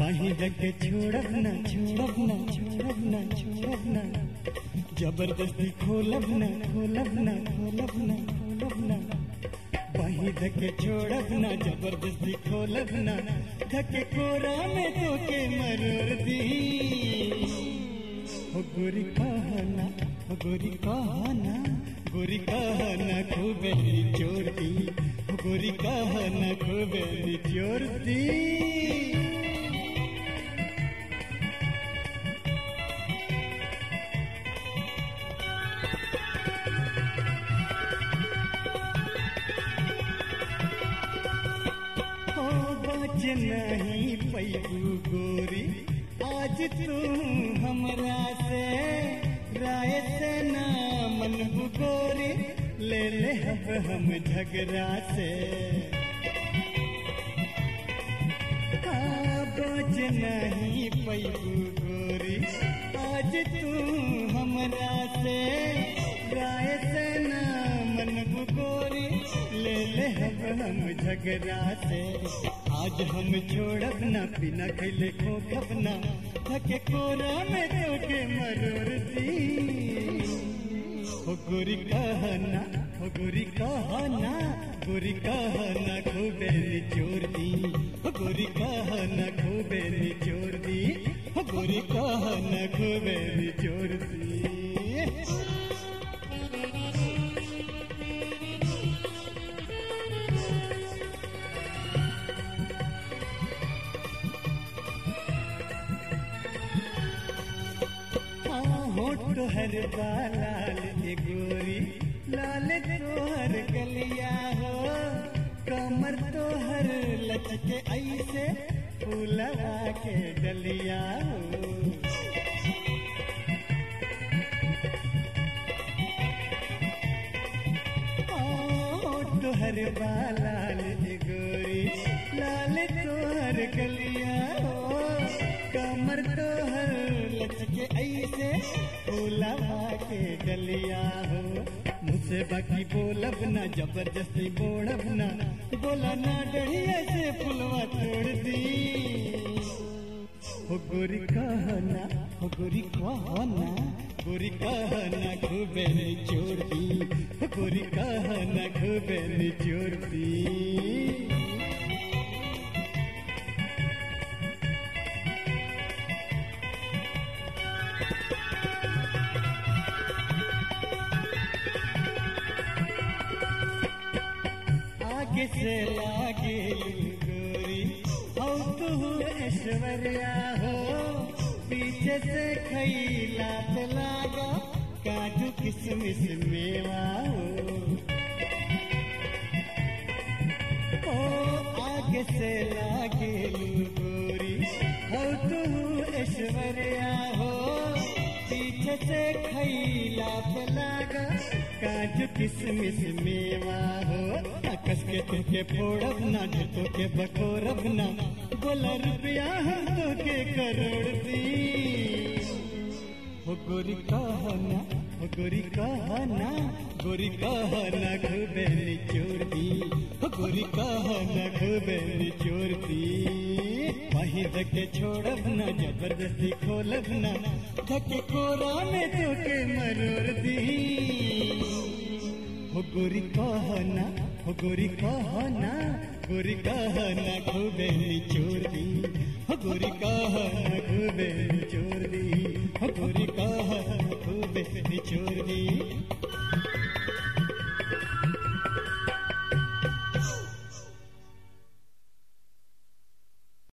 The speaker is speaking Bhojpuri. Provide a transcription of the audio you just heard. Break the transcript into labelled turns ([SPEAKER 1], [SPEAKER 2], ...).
[SPEAKER 1] कहीं जग छोड़ब न छोड़ब न छोड़ब न छोड़ब न जबरदस्ती खोलब न खोलब न खोलब न खोलब न वहीं धके छोड़ब न जबरदस्ती खोलब न धके कोरा में तो के मरोड़ दी हो गोरी कहना हो गोरी कहना गोरी कहना खूबे निचोड़ दी हो गोरी कहना खूबे निचोड़ दी हो बच नहीं पैबू गोरी आज तू हमरा से राय से ना मनबू गोरी ले ले अब हम झगड़ा से हाँ, बच नहीं पैबू गोरी आज तू हमरा से राय से ना मनबू गोरी ले ले अब हम झगड़ा से आज हम छोड़ब ना बिना खैले खोखब ना थके कोरा में तो के मरोड़ दी हो गोरी कहना हो गोरी कहना गोरी कहना खूबे निचोड़ दी हो गोरी कहना खूबे निचोड़ दी हो गोरी कहना खूबे निचोड़ दी हाँ, होठ हर लाल ए गोरी लाल तोहर गलिया हो कमर तोहर लचके ऐसे फूलवा के डलिया हो तोहर बालाल गोरी लाल तोहर गलिया हो कमर तोहर लचके ऐसे फूलवा के गलिया हो मुझसे बाकी बोलब ना जबरदस्ती बोड़ब ना बोला ना डरिया से फुलवा तोड़ दी हो गोरी कहना हो गोरी कहना गोरी कहना खूबे निचोड़ दी हो गोरी कहना खूबे निचोड़ दी आगे से लागे गोरी हो तू ऐश्वर्या हो पीछे से खैला लागा काजू किसमिस मेवा हो ओ आगे से लागे गोरी हो तू ऐश्वर्या हो पीछे से खैला लागा काजू किसमिस मेवा हो कस के तुके फोड़ब ना जतो के बकोरब ना बोला रुपया हम तो के करोड़ दी हो गोरी कहना हो गोरी कहना गोरी कहना खूबे निचोड़ दी हो गोरी कहना खूबे निचोड़ दी वहीं धके छोड़ब ना जबरदस्ती खोलब ना धके कोरा में तो के मरोड़ दी हो गोरी कहना हो गोरी कहना गोरी कहना खूबे निचोड़ दी हो गोरी कह